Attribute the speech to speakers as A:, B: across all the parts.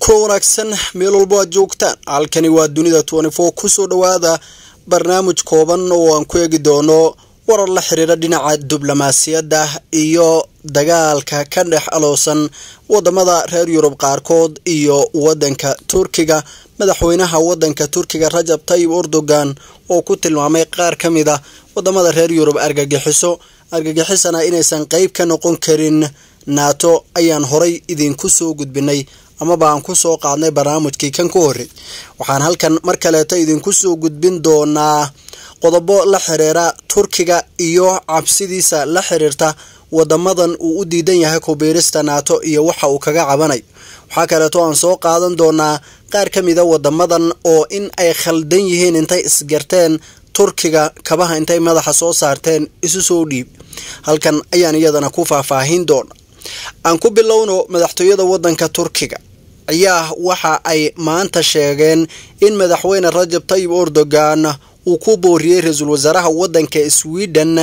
A: kuwa wanaagsan meel walbo aad joogtaan halkani waa dunida kusoo dhawaada barnaamij kooban oo aan ku eegi doono warar la xiriira dhinaca diblomaasiyadda iyo dagaalka ka dhex aloosan wadamada reer yurub qaarkood iyo wadanka turkiga madaxweynaha wadanka turkiga rajab tayib erdogan oo ku tilmaamay qaar ka mid a wadamada reer yurub argagixiso argagixisana inaysan qeyb ka noqon karin nato ayaan horay idinku soo gudbinay amaba aan ku soo qaadnay barnaamijkii kan ku horey waxaan halkan mar kaleeto idinku soo gudbin doonaa qodobo la xiriira turkiga iyo cabsidiisa la xiriirta wadamadan uu u diidan yahay kubiirista nato iyo waxa uu kaga cabanay waxaa kaleeto aan soo qaadan doonaa qaar ka mida wadamadan oo in ay khaldan yihiin intay isgarteen turkiga kabaha intay madaxa soo saarteen isu soo dhiib halkan ayaan iyadana ku faahfaahin doona aan ku bilowno madaxtooyada wadanka turkiga ayaa waxa ay maanta sheegeen in madaxweyne rajab tayib erdogan uu ku booriyey ra-iisul wasaaraha wadanka sweden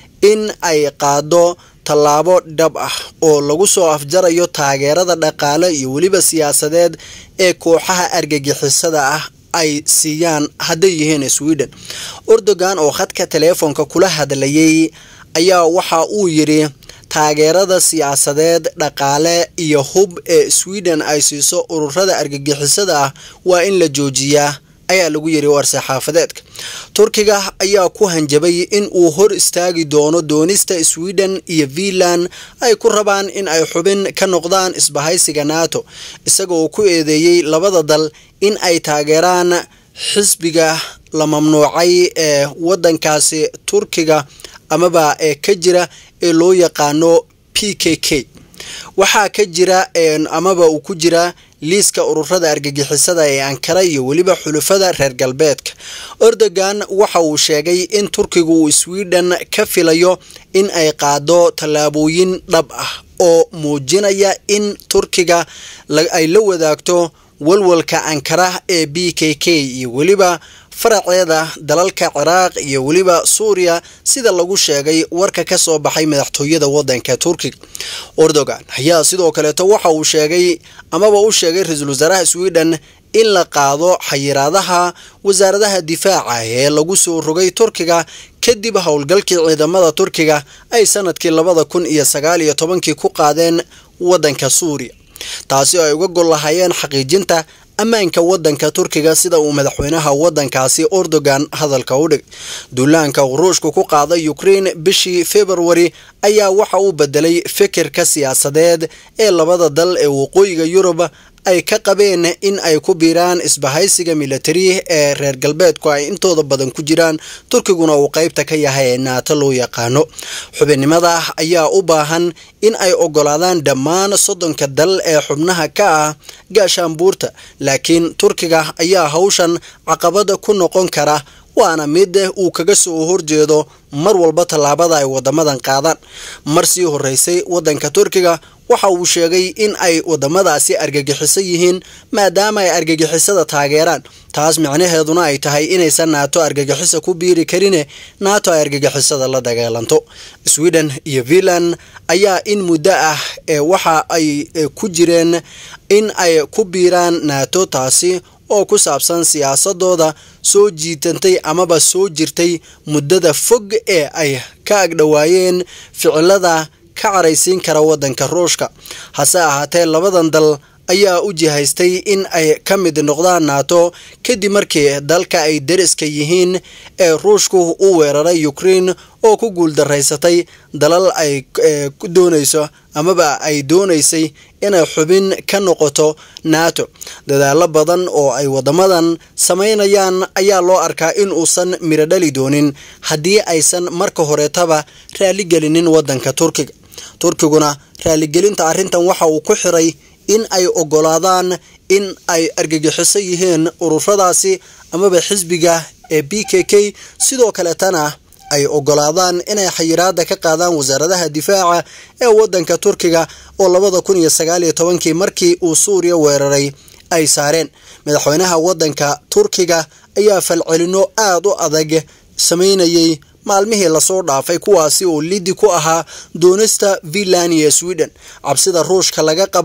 A: in ay qaado tallaabo dhab ah oo lagu soo afjarayo taageerada dhaqaale iyo weliba siyaasadeed ee kooxaha argagixisada ah ay siiyaan hadday yihiin sweden erdogan oo khadka teleefonka kula hadlayay ayaa waxa uu yidhi taageerada siyaasadeed dhaqaale iyo hub ee sweden ay siiso ururada argagixisada ah waa in la joojiyaa ayaa lagu yiri war-saxaafadeedka turkiga ayaa ku hanjabay in uu hor istaagi doono doonista sweden iyo finland ay ku rabaan in ay xubin ka noqdaan isbahaysiga nato isaga oo ku eedeeyey labada dal in ay taageeraan xisbiga la mamnuucay ee wadankaasi turkiga amaba ee ka jira ee loo yaqaano p k k waxaa ka jira amaba uu ku jira liiska ururada argagixisada ee ankara iyo weliba xulufada reer galbeedka erdogan waxa uu sheegay in turkigu uu sweden ka filayo in ay qaado tallaabooyin dhab ah oo muujinaya in turkiga ay la wadaagto walwalka ankara ee b k k iyo weliba faraceeda dalalka ciraaq iyo weliba suuriya sida lagu sheegay warka ka soo baxay madaxtooyada wadanka turkiga erdogan ayaa sidoo kaleeto waxa uu sheegay amaba u sheegay ra-iisul wasaaraha sweden in la qaado xayiraadaha wasaaradaha difaaca ee lagu soo rogay turkiga kadib howlgalkii ciidamada turkiga ay sanadkii labada kun iyo sagaal iyo tobankii ku qaadeen wadanka suuriya taasi oo ay uga gol lahaayeen xaqiijinta ammaanka wadanka turkiga sida uu madaxweynaha wadankaasi erdogan hadalka u dhigay duulaanka ruushka ku qaaday ukraine bishii februari ayaa waxa uu bedelay fikirka siyaasadeed ee labada dal ee waqooyiga yurub ay ka qabeen in ay ku biiraan isbahaysiga militari ee reer galbeedku ay intooda badan ku jiraan turkiguna uu qeybta ka yahay ee naato loo yaqaano xubinnimada ayaa u baahan in ay ogolaadaan dhammaan soddonka dal ee xubnaha ka ah gaashaanbuurta laakiin turkiga ayaa hawshan caqabada ku noqon kara waana mid uu kaga soo horjeedo mar walba tallaabada ay wadamadan qaadaan mar sii horeysay wadanka turkiga waxa uu sheegay in ay wadamadaasi argagixiso yihiin maadaama ay argagixisada taageeraan taas micnaheeduna ay tahay inaysan naato argagixisa ku biiri karine naato ay argagixisada la dagaalanto sweden iyo finland ayaa in muddo ah ee waxa ay ku jireen in ay ku biiraan naato taasi oo ku saabsan siyaasadooda soo jiitantay amaba soo jirtay muddada fog ee ay ka agdhowaayeen ficilada ka caraysiin kara wadanka ruushka hase ahaatee labadan dal ayaa u jihaystay in ay ka mid noqdaan nato kadib markii dalka ay deriska yihiin ee ruushku u weeraray ukraine oo ku guuldaraysatay dalal ay doonayso amaba ay doonaysay inay xubin ka noqoto nato dadaalo badan oo ay wadamadan samaynayaan ayaa loo arkaa in uusan miro dhali doonin haddii aysan marka horeetaba raaligelinin wadanka turkiga turkiguna raaligelinta arrintan waxa uu ku xiray in ay ogolaadaan in ay argagixiso yihiin ururadaasi amaba xisbiga ee b k k sidoo kaleetana ay ogolaadaan inay xayiraada ka qaadaan wasaaradaha difaaca ee wadanka turkiga oo labada kun iyo sagaal iyo tobankii markii uu suuriya weeraray ay saareen madaxweynaha wadanka turkiga ayaa falcelino aada u adag sameynayay maalmihii lasoo dhaafay kuwaasi oo lidi ku ahaa doonista finland iyo sweden cabsida ruushka laga qabo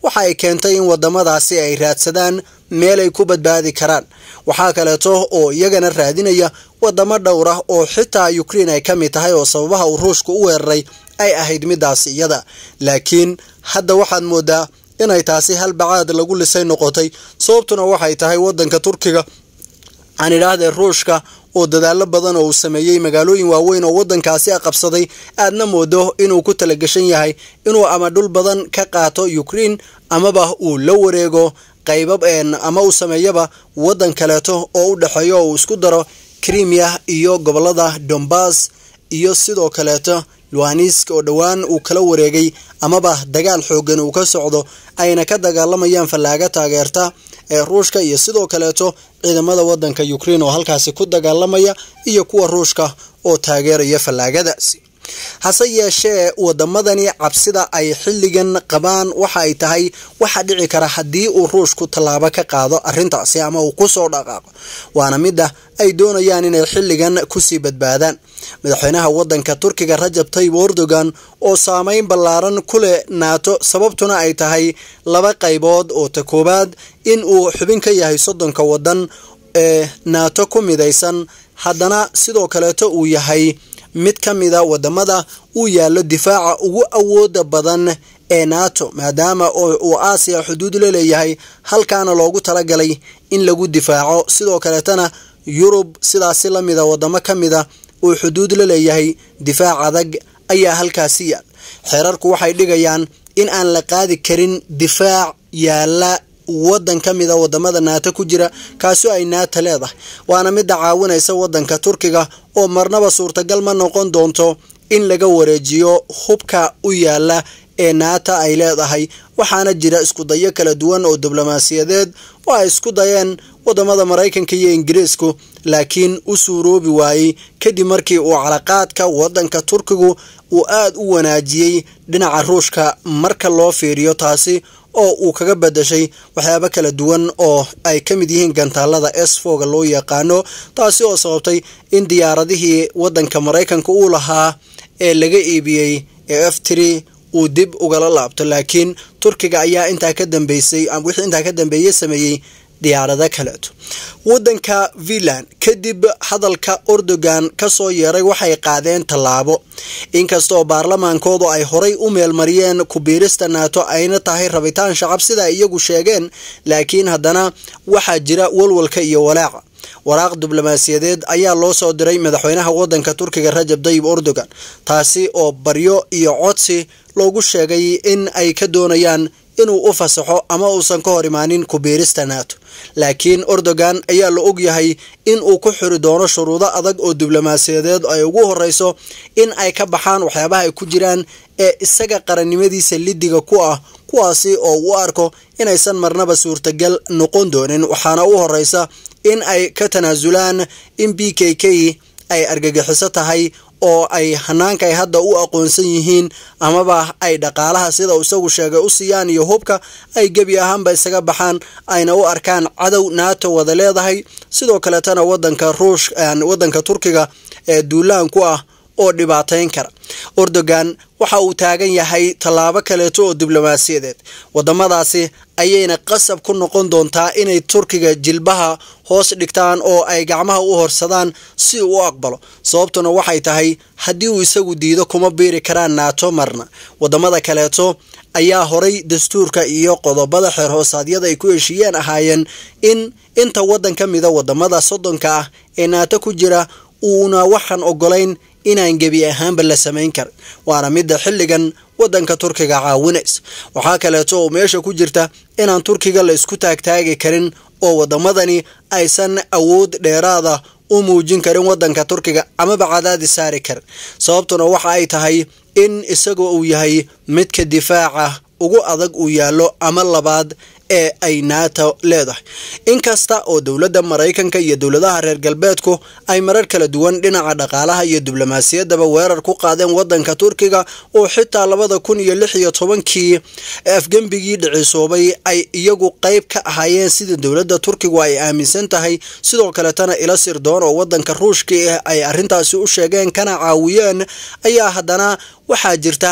A: waxa ay keentay in wadamadaasi ay raadsadaan meel ay ku badbaadi karaan waxaa kaleeto oo iyagana raadinaya wadamo dhowr ah oo xitaa ukrein ay ka mid tahay oo sababaha uu ruushka u weeraray ay ahayd midaasi iyada laakiin hadda waxaad moodaa inay taasi hal bacaad lagu lisay noqotay sababtuna waxay tahay wadanka turkiga aan idhaahdee ruushka oo dadaalo badan oo uu sameeyey magaalooyin waaweyn oo wadankaasi a qabsaday aadna moodo inuu ku talagashan yahay inuu ama dhul badan ka qaato ukrein amaba uu la wareego qaybab ama uu sameeyaba wadan kaleeto oo u dhexeeyo oo uu isku daro krimiya iyo gobolada dombas iyo sidoo kaleeto luanisk oo dhowaan uu kala wareegay amaba dagaal xoogan uu ka socdo ayna ka dagaalamayaan fallaaga taageerta ee ruushka iyo sidoo kaleeto ciidamada wadanka ukrein oo halkaasi ku dagaalamaya iyo kuwa ruushka oo taageeraya fallaagadaasi hase yeeshee wadamadani cabsida ay xilligan qabaan waxa ay tahay waxaa dhici kara haddii uu ruushku tallaabo ka qaado arintaasi ama uu kusoo dhaqaaqo waana midda ay doonayaan inay xilligan kusii badbaadaan madaxweynaha wadanka turkiga rajab tayyib erdogan oo saameyn ballaaran ku leh naato sababtuna ay tahay laba qaybood oo ta koowaad in uu xubin ka yahay soddonka wadan ee naato ku midaysan haddana sidoo kaleeto uu yahay mid ka mida wadamada uu yaallo difaaca ugu awooda badan ee nato maadaama uu aasiya xuduud la leeyahay halkaana loogu talagalay in lagu difaaco sidoo kaleetana yurub sidaasi lamida wadamo ka mida uu xuduud la leeyahay difaac adag ayaa halkaasi yaal xeerarku waxay dhigayaan in aan la qaadi karin difaac yaala wadan ka mida wadamada naato ku jira kaasoo ay naata leedahay waana midda caawinaysa wadanka turkiga oo marnaba suurtagal ma noqon doonto in laga wareejiyo hubka u yaala ee naata ay leedahay waxaana jira iskudayo kala duwan oo diblomaasiyadeed oo ay isku dayeen wadamada maraykanka iyo ingiriisku laakiin u suuroobi waayey kadib markii uu calaqaadka wadanka turkigu uu aada u wanaajiyey dhinaca ruushka marka loo fiiriyo taasi oo uu kaga badashay waxyaabo kala duwan oo ay ka mid yihiin gantaalada esfoga loo yaqaano taasi oo sababtay in diyaaradihii wadanka maraykanka uu lahaa ee laga iibiyey ee f tiri uu dib ugala laabto laakiin turkiga ayaa intaa ka dambeysay wixii intaa ka dambeeyey sameeyey diyaarado kaleeto wadanka finland kadib hadalka erdogan kasoo yeeray waxay qaadeen tallaabo inkastaoo baarlamaankoodu ay horay u meelmariyeen kubiirista naato ayna tahay rabitaan shacab sida iyagu sheegeen laakiin haddana waxaa jira walwalka iyo walaaca waraaq diblomaasiyadeed ayaa loo soo diray madaxweynaha wadanka turkiga rajab tayyib erdogan taasi oo baryo iyo codsi loogu sheegay in ay ka doonayaan inuu u fasaxo ama uusan ka hor imaanin kubiirista naato laakiin erdogan ayaa la ogyahay in uu ku xiri doono shuruudo adag oo diblomaasiyadeed ay ugu horeyso in ay ka baxaan waxyaabaha ay ku jiraan ee isaga qarannimadiisa lidiga ku ah kuwaasi oo u arko inaysan marnaba suurtagal noqon doonin waxaana u horeysa in ay ka tanaasulaan in b k k ay argagixiso tahay oo ay hanaanka ay hadda u aqoonsan yihiin amaba ay dhaqaalaha sida isagu sheegay u siiyaan iyo hubka ay gebi ahaanba isaga baxaan ayna u arkaan cadow naato wada leedahay sidoo kaleetana wadanka ruush wadanka turkiga ee duulaan ku ah oo dhibaateyn kara erdogan waxa uu taagan yahay tallaabo kaleeto oo diblomaasiyadeed wadamadaasi ayayna qasab ku noqon doontaa inay turkiga jilbaha hoos dhigtaan oo ay gacmaha u horsadaan si uu u aqbalo sababtuna waxay tahay haddii uu isagu diido kuma biiri karaan naato marna wadamada kaleeto ayaa horay dastuurka iyo qodobada xeer hoosaadyada ay ku heshiiyeen ahaayeen in inta wadan ka mida wadamada soddonka ah ee naato ku jira uuna waxaan ogolayn inaan gebi ahaanba la samayn karin waana midda xilligan wadanka turkiga caawinaysa waxaa kaleeto oo meesha ku jirta inaan turkiga la isku taagtaagi karin oo wadamadani aysan awood dheeraada u muujin karin wadanka turkiga amaba cadaadi saari karin sababtuna waxa ay tahay in isagoo uu yahay midka difaaca ugu adag uu yaallo ama labaad ee ay nato leedahay inkasta oo dowladda maraykanka iyo dowladaha reer galbeedku ay marar kala duwan dhinaca dhaqaalaha iyo diblomaasiyaddaba weerar ku qaadeen wadanka turkiga oo xitaa labada kun iyo lix iyo tobankii afgembigii dhicisoobay ay iyagu qeyb ka ahaayeen sida dowladda turkigu ay aaminsan tahay sidoo kaletana ila sirdoon oo wadanka ruushka ah ay arrintaasi u sheegeen kana caawiyeen ayaa haddana waxaa jirta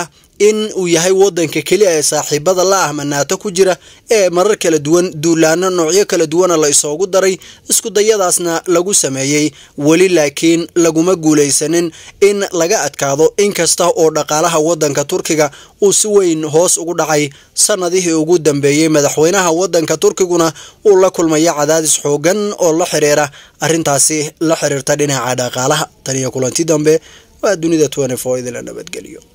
A: in uu yahay wadanka keliya ee saaxiibada la ah manaato ku jira ee marar kala duwan duulaano noocyo kala duwana la isoogu daray iskudayadaasna lagu sameeyey weli laakiin laguma guulaysanin in laga adkaado inkasta oo dhaqaalaha wadanka turkiga uu si weyn hoos ugu dhacay sanadihii ugu dambeeyey madaxweynaha wadanka turkiguna uu la kulmaya cadaadis xoogan oo la xiriira arrintaasi la xiriirta dhinaca dhaqaalaha tan iyo kulanti dambe waa dunida idila nabadgelyo